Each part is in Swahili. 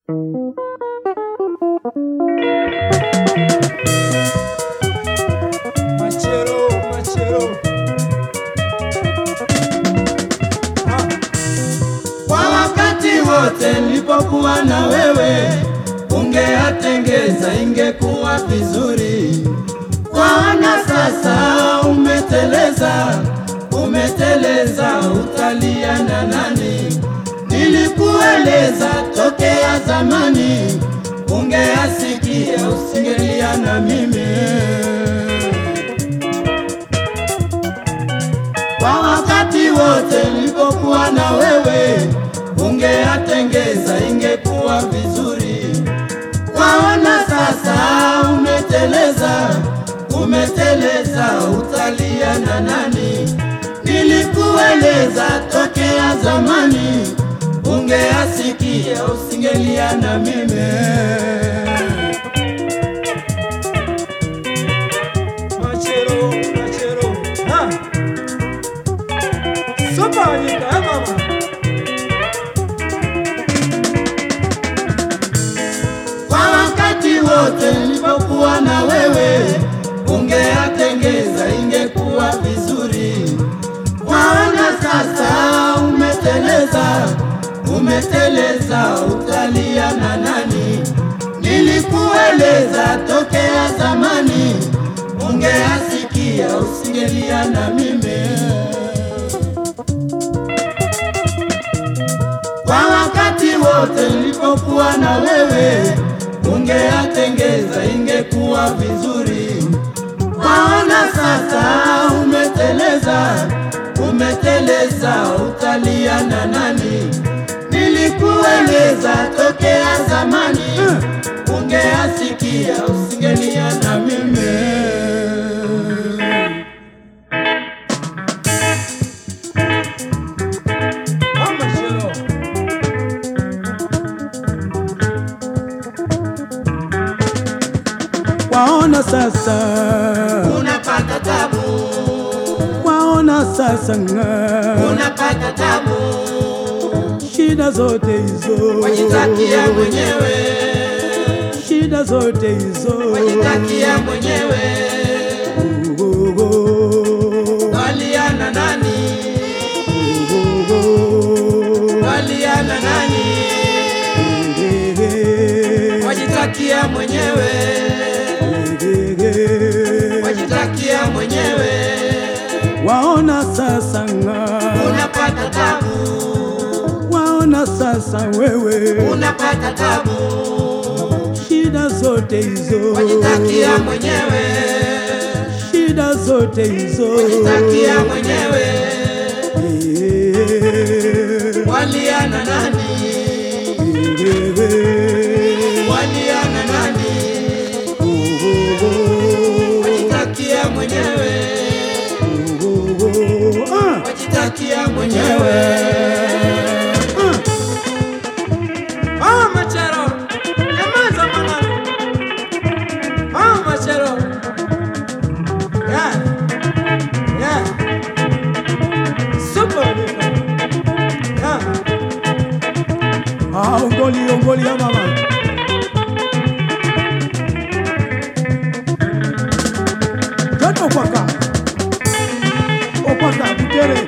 Machero, machero. Ah. Kwa wakati wote nilipokuwa na wewe, ungeatengeza ingekuwa vizuri. Kwaona sasa umeteleza, umeteleza, utalia na nani? Nilikueleza tokea zamani, ungeasikia usingelia na mimi. Kwa wakati wote nilipokuwa na wewe, ungeatengeza ingekuwa vizuri. Kwaona sasa umeteleza, umeteleza, utalia na nani? Nilikueleza tokea zamani, ungeasikia usingelia na mimi. Machero, machero. Ah. Sopa nyika, eh, mama. Kwa wakati wote nilipokuwa na wewe, ungeatengeza ingekuwa vizuri. Waona sasa umeteleza, umeteleza, utalia na nani? Nilikueleza tokea zamani, ungeasikia usingelia na mimi. Kwa wakati wote nilipokuwa na wewe, ungeatengeza ingekuwa vizuri. Waona sasa umeteleza, umeteleza, utalia na nani? Nilikueleza tokea zamani, ungeasikia usingelia na mimi. Ah, machero. Waona sasa, Unapata tabu, waona sasa nga, unapata tabu, shida zote hizo, wajitakia mwenyewe shida zote hizo, wajitakia mwenyewe, Oh, oh, oh. waliana nani? Oh, oh, Waliana nani? eh, eh, Wajitakia mwenyewe, eh, eh. wajitakia mwenyewe, Waona sasa nga, unapata tabu, waona sasa wewe, unapata tabu, shida zote hizo, wajitakia mwenyewe, shida zote hizo, wajitakia mwenyewe, Eh, waliana nani? eh, eh. Waliana nani? Wajitakia mwenyewe, wajitakia mwenyewe. Ah, machero. Nyamaza, mama. Ah, machero. Yeah. Yeah. Sopa nyika. Ah. Ah, ongoli ongoli ya mama Joto okwaka okwaka butere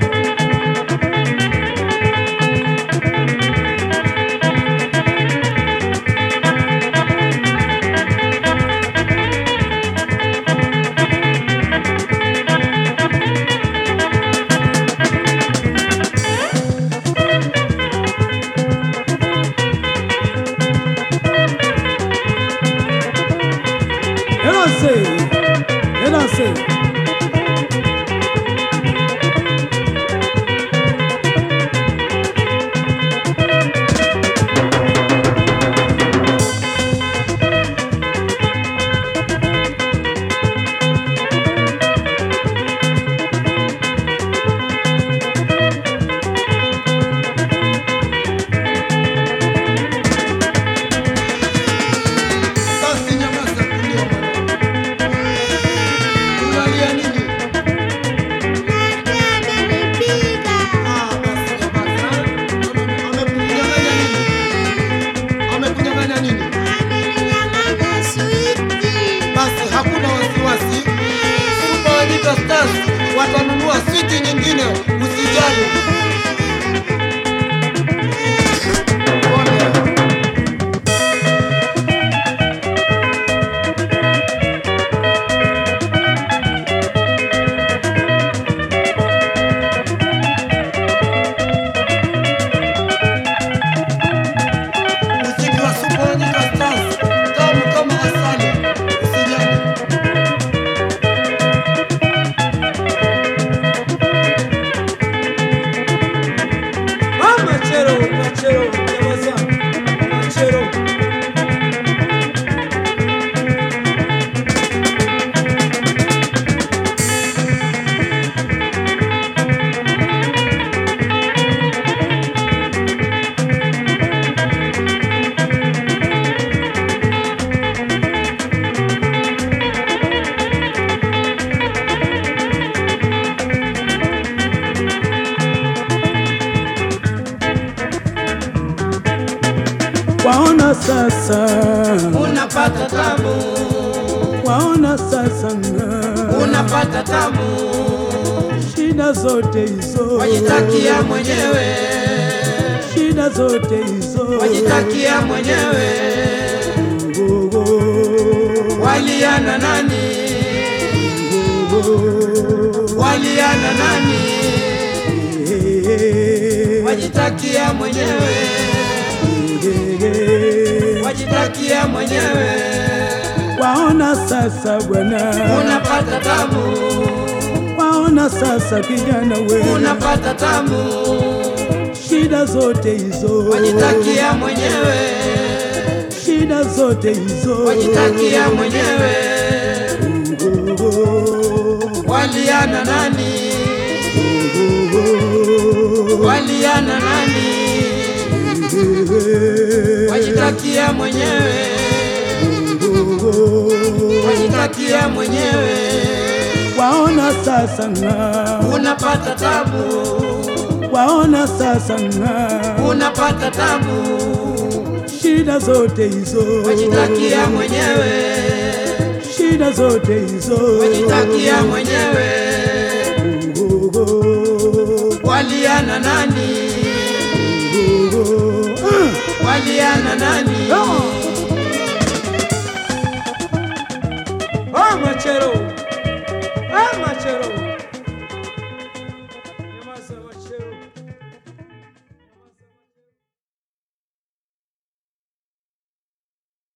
watanunua switi nyingine, usijali. Pole. Muziki wa Super Nyika Stars, tamu kama asali, usijali. Ah, machero, machero, nyamaza. Machero. Waona sasa, Unapata tamu, waona sasa nga, unapata tamu, shida zote hizo, wajitakia mwenyewe, shida zote hizo, wajitakia mwenyewe, Oh, oh, waliana nani, oh, waliana nani, eh, eh, wajitakia mwenyewe, eh, eh. wajitakia mwenyewe, Waona sasa bwana, unapata tamu, waona sasa kijana we, unapata tamu, shida zote hizo, wajitakia mwenyewe, shida zote hizo, wajitakia mwenyewe, Oh, oh, waliana nani, oh, oh, waliana nani, eh, wajitakia mwenyewe, oh, wajitakia mwenyewe, waona sasa nga, unapata tabu, waona sasa nga, unapata tabu, shida zote hizo, wajitakia mwenyewe, shida zote hizo, wajitakia mwenyewe, Oh, oh, oh, waliana nani, oh, oh, ah. waliana nani,